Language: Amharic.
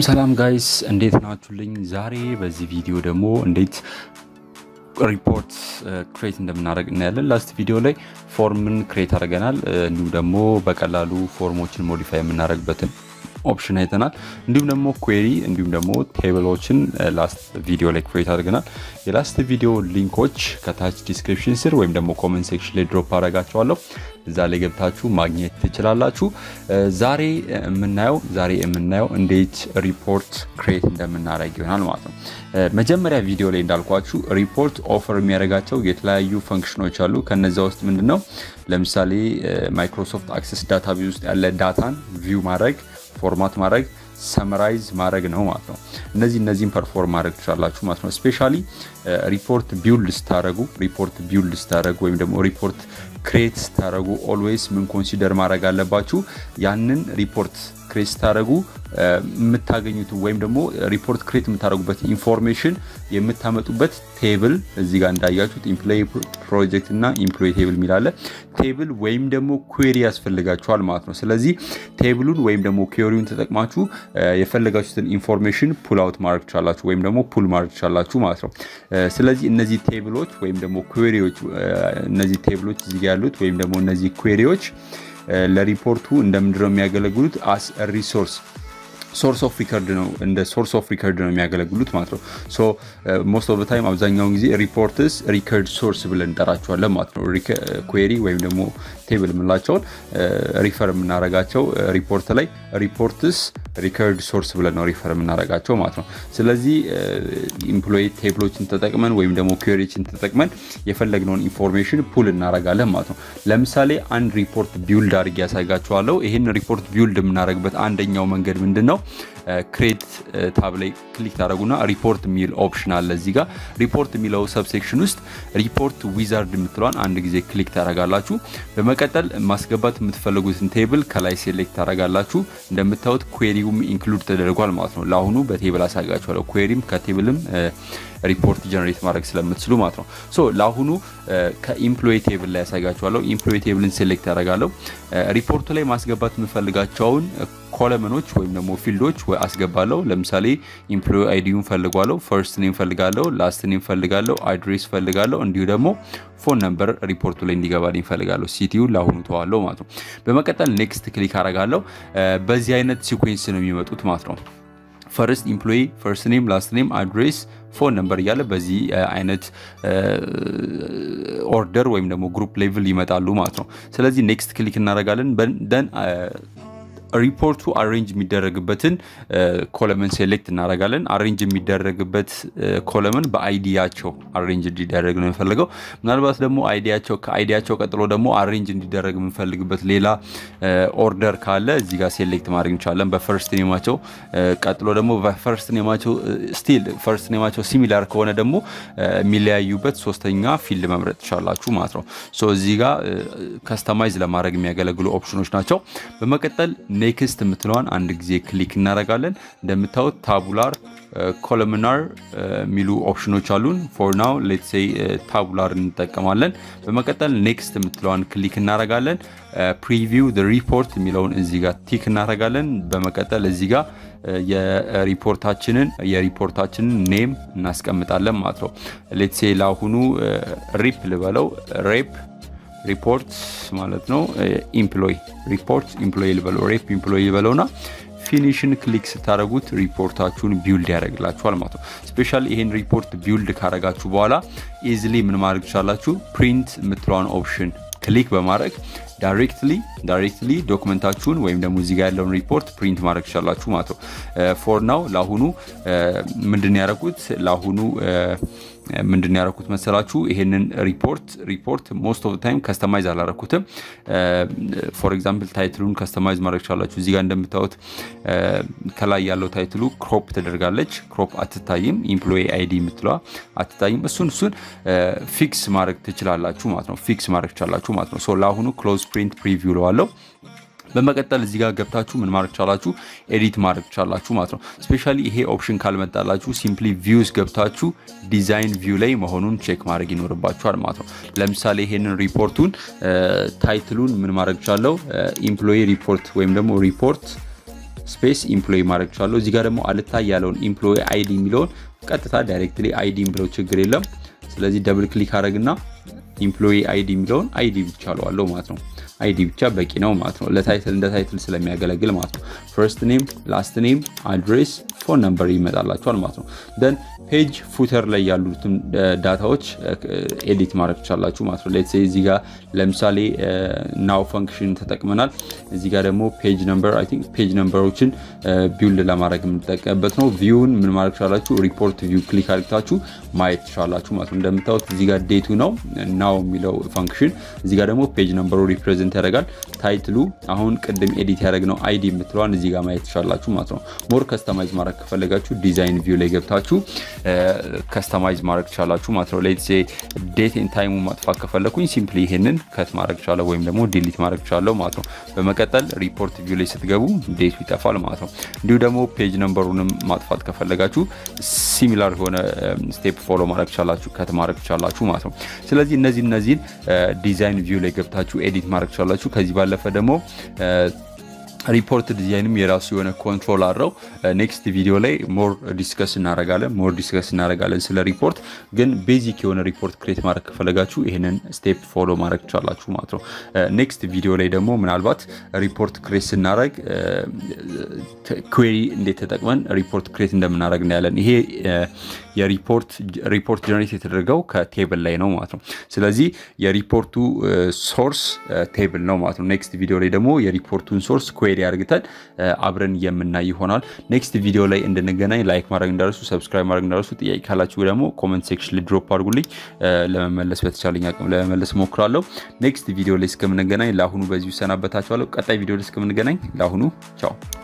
ሰላም ጋይስ እንዴት ናችሁልኝ? ዛሬ በዚህ ቪዲዮ ደግሞ እንዴት ሪፖርት ክሬት እንደምናደርግ እናያለን። ላስት ቪዲዮ ላይ ፎርምን ክሬት አድርገናል። እንዲሁም ደግሞ በቀላሉ ፎርሞችን ሞዲፋይ የምናደርግበትን ኦፕሽን አይተናል። እንዲሁም ደግሞ ኩዌሪ እንዲሁም ደግሞ ቴብሎችን ላስት ቪዲዮ ላይ ክሬት አድርገናል። የላስት ቪዲዮ ሊንኮች ከታች ዲስክሪፕሽን ስር ወይም ደግሞ ኮመንት ሴክሽን ላይ ድሮፕ አደርጋቸዋለሁ። እዛ ላይ ገብታችሁ ማግኘት ትችላላችሁ። ዛሬ የምናየው ዛሬ የምናየው እንዴት ሪፖርት ክሬት እንደምናደርግ ይሆናል ማለት ነው። መጀመሪያ ቪዲዮ ላይ እንዳልኳችሁ ሪፖርት ኦፈር የሚያደርጋቸው የተለያዩ ፈንክሽኖች አሉ። ከነዚ ውስጥ ምንድን ነው ለምሳሌ ማይክሮሶፍት አክሰስ ዳታቤዝ ውስጥ ያለ ዳታን ቪው ማድረግ ፎርማት ማድረግ ሰመራይዝ ማድረግ ነው ማለት ነው። እነዚህ እነዚህን ፐርፎርም ማድረግ ትችላላችሁ ማለት ነው። ስፔሻሊ ሪፖርት ቢውልድ ስታደረጉ ሪፖርት ቢውልድ ስታደረጉ ወይም ደግሞ ሪፖርት ክሬት ስታደረጉ ኦልዌይስ ምን ኮንሲደር ማድረግ አለባችሁ? ያንን ሪፖርት ክሬት ስታደረጉ የምታገኙት ወይም ደግሞ ሪፖርት ክሬት የምታደረጉበት ኢንፎርሜሽን የምታመጡበት ቴብል እዚህ ጋር እንዳያችሁት ኢምፕሎይ ፕሮጀክት እና ኢምፕሎይ ቴብል የሚላለ ቴብል ወይም ደግሞ ኩዌሪ ያስፈልጋችኋል ማለት ነው። ስለዚህ ቴብሉን ወይም ደግሞ ኩዌሪውን ተጠቅማችሁ የፈለጋችሁትን ኢንፎርሜሽን ፑል አውት ማድረግ ትችላላችሁ ወይም ደግሞ ፑል ማድረግ ትችላላችሁ ማለት ነው። ስለዚህ እነዚህ ቴብሎች ወይም ደግሞ ኩዌሪዎች እነዚህ ቴብሎች እዚህ ያሉት ወይም ደግሞ እነዚህ ኩዌሪዎች ለሪፖርቱ እንደምንድነው የሚያገለግሉት አስ ሪሶርስ ሶርስ ኦፍ ሪከርድ ነው እንደ ሶርስ ኦፍ ሪከርድ ነው የሚያገለግሉት ማለት ነው። ሶ ሞስት ኦፍ ታይም አብዛኛውን ጊዜ ሪፖርትስ ሪከርድ ሶርስ ብለን እንጠራቸዋለን ማለት ነው። ኩዌሪ ወይም ደግሞ ቴብል የምንላቸውን ሪፈር የምናረጋቸው ሪፖርት ላይ ሪፖርትስ ሪከርድ ሶርስ ብለን ነው ሪፈር የምናረጋቸው ማለት ነው። ስለዚህ ኢምፕሎይ ቴብሎችን ተጠቅመን ወይም ደግሞ ኩዌሪዎችን ተጠቅመን የፈለግነውን ኢንፎርሜሽን ፑል እናረጋለን ማለት ነው። ለምሳሌ አንድ ሪፖርት ቢውልድ አድርጌ ያሳይጋችኋለሁ። ይህን ሪፖርት ቢውልድ የምናደርግበት አንደኛው መንገድ ምንድን ነው? ክሬት ታብ ላይ ክሊክ ታደረጉና ሪፖርት የሚል ኦፕሽን አለ እዚህ ጋር ሪፖርት የሚለው ሰብሴክሽን ውስጥ ሪፖርት ዊዛርድ የምትለዋን አንድ ጊዜ ክሊክ ታደረጋላችሁ። በመቀጠል ማስገባት የምትፈልጉትን ቴብል ከላይ ሴሌክት ታደረጋላችሁ። እንደምታዩት ኩዌሪውም ኢንክሉድ ተደርጓል ማለት ነው። ለአሁኑ በቴብል አሳጋችኋለሁ። ኩዌሪም ከቴብልም ሪፖርት ጀነሬት ማድረግ ስለምትችሉ ማለት ነው። ሶ ለአሁኑ ከኢምፕሎይ ቴብል ላይ ያሳጋችኋለሁ። ኢምፕሎይ ቴብልን ሴሌክት ያደርጋለሁ። ሪፖርቱ ላይ ማስገባት የምፈልጋቸውን ኮለመኖች ወይም ደግሞ ፊልዶች አስገባለሁ። ለምሳሌ ኢምፕሎይ አይዲውን ፈልጓለሁ፣ ፈርስት ኔም ፈልጋለሁ፣ ላስት ኔም ፈልጋለሁ፣ አድሬስ ፈልጋለሁ፣ እንዲሁ ደግሞ ፎን ነምበር ሪፖርቱ ላይ እንዲገባልኝ ፈልጋለሁ። ሲቲውን ለአሁኑ ተዋለሁ ማለት ነው። በመቀጠል ኔክስት ክሊክ አረጋለሁ። በዚህ አይነት ሲኩዌንስ ነው የሚመጡት ማለት ነው። ፈርስት ኢምፕሎይ ፈርስት ኔም ላስት ኔም አድሬስ ፎን ነምበር እያለ በዚህ አይነት ኦርደር ወይም ደግሞ ግሩፕ ሌቭል ይመጣሉ ማለት ነው። ስለዚህ ኔክስት ክሊክ እናደርጋለን። ደን ሪፖርቱ አሬንጅ የሚደረግበትን ኮለመን ሴሌክት እናደርጋለን። አሬንጅ የሚደረግበት ኮለመን በአይዲያቸው አሬንጅ እንዲደረግ ነው የምፈልገው። ምናልባት ደግሞ አይዲያቸው ከአይዲያቸው ቀጥሎ ደግሞ አሬንጅ እንዲደረግ የምንፈልግበት ሌላ ኦርደር ካለ እዚህ ጋር ሴሌክት ማድረግ እንችላለን። በፈርስት ኔማቸው ቀጥሎ ደግሞ በፈርስት ኔማቸው ስቲል ፈርስት ኔማቸው ሲሚላር ከሆነ ደግሞ የሚለያዩበት ሶስተኛ ፊልድ መምረጥ ትችላላችሁ ማለት ነው። ሶ እዚህ ጋር ከስተማይዝ ለማድረግ የሚያገለግሉ ኦፕሽኖች ናቸው። በመቀጠል ኔክስት የምትለዋን አንድ ጊዜ ክሊክ እናደርጋለን። እንደምታዩት ታቡላር ኮለምናር የሚሉ ኦፕሽኖች አሉን። ፎር ናው ሌት ሴይ ታቡላር እንጠቀማለን። በመቀጠል ኔክስት የምትለዋን ክሊክ እናደርጋለን። ፕሪቪው ሪፖርት የሚለውን እዚህ ጋር ቲክ እናደርጋለን። በመቀጠል እዚህ ጋር የሪፖርታችንን የሪፖርታችንን ኔም እናስቀምጣለን ማለት ነው። ሌት ሴይ ለአሁኑ ሪፕ ልበለው ሬፕ ሪፖርት ማለት ነው። ኢምፕሎይ ሪፖርት ኢምፕሎይ ልበለው ሬፕ ኢምፕሎይ ልበለውና ፊኒሽን ክሊክ ስታደረጉት ሪፖርታችሁን ቢውልድ ያደርግላችኋል ማለት ነው። ስፔሻሊ ይሄን ሪፖርት ቢውልድ ካረጋችሁ በኋላ ኢዝሊ ምን ማድረግ ትችላላችሁ? ፕሪንት የምትለዋን ኦፕሽን ክሊክ በማድረግ ዳይሬክትሊ ዳይሬክትሊ ዶክመንታችሁን ወይም ደግሞ እዚጋ ያለውን ሪፖርት ፕሪንት ማድረግ ትችላላችሁ ማለት ነው። ፎር ናው ለአሁኑ ምንድን ያደረጉት ለአሁኑ ምንድን ያደረኩት መሰላችሁ? ይሄንን ሪፖርት ሪፖርት ሞስት ኦፍ ታይም ከስተማይዝ አላረኩትም። ፎር ኤግዛምፕል ታይትሉን ከስተማይዝ ማድረግ ቻላችሁ። እዚጋ እንደምታዩት ከላይ ያለው ታይትሉ ክሮፕ ተደርጋለች። ክሮፕ አትታይም። ኢምፕሎይ አይዲ የምትለዋ አትታይም። እሱን እሱን ፊክስ ማድረግ ትችላላችሁ ማለት ነው። ፊክስ ማድረግ ትችላላችሁ ማለት ነው። ሶ ለአሁኑ ክሎዝ ፕሪንት ፕሪቪው ለዋለው በመቀጠል እዚህ ጋር ገብታችሁ ምን ማድረግ ቻላችሁ? ኤዲት ማድረግ ቻላችሁ ማለት ነው። ስፔሻሊ ይሄ ኦፕሽን ካልመጣላችሁ ሲምፕሊ ቪውስ ገብታችሁ ዲዛይን ቪው ላይ መሆኑን ቼክ ማድረግ ይኖርባችኋል ማለት ነው። ለምሳሌ ይሄንን ሪፖርቱን ታይትሉን ምን ማድረግ ቻለው? ኢምፕሎይ ሪፖርት ወይም ደግሞ ሪፖርት ስፔስ ኢምፕሎይ ማድረግ ችላለሁ። እዚህ ጋር ደግሞ አልታይ ያለውን ኢምፕሎይ አይዲ የሚለውን ቀጥታ ዳይሬክትሊ አይዲ ብለው ችግር የለም። ስለዚህ ደብል ክሊክ አድረግና ኢምፕሎይ አይዲ የሚለውን አይዲ ብቻ ለዋለው ማለት ነው። አይዲ ብቻ በቂ ነው ማለት ነው። ለታይትል እንደ ታይትል ስለሚያገለግል ማለት ነው። ፈርስት ኔም፣ ላስት ኔም፣ አድሬስ፣ ፎን ነምበር ይመጣላቸዋል ማለት ነው። ደን ፔጅ ፉተር ላይ ያሉትን ዳታዎች ኤዲት ማድረግ ትችላላችሁ ማለት ነው። ሌትስ እዚህ ጋር ለምሳሌ ናው ፈንክሽን ተጠቅመናል። እዚህ ጋር ደግሞ ፔጅ ነምበር አይ ቲንክ ፔጅ ነምበሮችን ቢውልድ ለማድረግ የምንጠቀምበት ነው። ቪውን ምን ማድረግ ትችላላችሁ? ሪፖርት ቪው ክሊክ አድርግታችሁ ማየት ትችላላችሁ ማለት ነው። እንደምታዩት እዚህ ጋር ዴቱ ነው ናው የሚለው ፈንክሽን፣ እዚህ ጋር ደግሞ ፔጅ ነምበሩ ሪፕሬዘንት ያደርጋል። ታይትሉ አሁን ቅድም ኤዲት ያደረግነው አይዲ የምትለዋን እዚህ ጋር ማየት ትችላላችሁ ማለት ነው። ሞር ከስተማይዝ ማድረግ ከፈለጋችሁ ዲዛይን ቪው ላይ ገብታችሁ ከስተማይዝ ማድረግ ትችላላችሁ ማለት ነው። ሌትስ ዴት ኤንድ ታይሙ ማጥፋት ከፈለኩኝ ሲምፕሊ ይሄንን ከት ማድረግ ትችላለሁ ወይም ደግሞ ዲሊት ማድረግ ትችላለሁ ማለት ነው። በመቀጠል ሪፖርት ቪው ላይ ስትገቡ ዴቱ ይጠፋል ማለት ነው። እንዲሁ ደግሞ ፔጅ ነምበሩንም ማጥፋት ከፈለጋችሁ ሲሚላር የሆነ ስቴፕ ፎሎ ማድረግ ትችላላችሁ፣ ከት ማድረግ ትችላላችሁ ማለት ነው። ስለዚህ እነዚህ እነዚህን ዲዛይን ቪው ላይ ገብታችሁ ኤዲት ማድረግ ትችላላችሁ። ከዚህ ባለፈ ደግሞ ሪፖርት ዲዛይንም የራሱ የሆነ ኮንትሮል አለው። ኔክስት ቪዲዮ ላይ ሞር ዲስከስ እናደርጋለን ሞር ዲስከስ እናደርጋለን ስለ ሪፖርት። ግን ቤዚክ የሆነ ሪፖርት ክሬት ማድረግ ከፈለጋችሁ ይህንን ስቴፕ ፎሎ ማድረግ ትችላላችሁ ማለት ነው። ኔክስት ቪዲዮ ላይ ደግሞ ምናልባት ሪፖርት ክሬት ስናደርግ ኩዌሪ እንዴት ተጠቅመን ሪፖርት ክሬት እንደምናደርግ እናያለን። ይሄ የሪፖርት ጀነሬት የተደረገው ከቴብል ላይ ነው ማለት ነው። ስለዚህ የሪፖርቱ ሶርስ ቴብል ነው ማለት ነው። ኔክስት ቪዲዮ ላይ ደግሞ የሪፖርቱን ሶርስ ኩዌሪ አድርግተን አብረን የምናይ ይሆናል። ኔክስት ቪዲዮ ላይ እንድንገናኝ ላይክ ማድረግ እንዳረሱ፣ ሰብስክራይብ ማድረግ እንዳረሱ። ጥያቄ ካላችሁ ደግሞ ኮመንት ሴክሽን ላይ ድሮፕ አድርጉልኝ። ለመመለስ በተቻለኝ አቅም ለመመለስ ሞክራለሁ። ኔክስት ቪዲዮ ላይ እስከምንገናኝ ለአሁኑ በዚሁ ሰናበታችኋለሁ። ቀጣይ ቪዲዮ ላይ እስከምንገናኝ ለአሁኑ ቻው።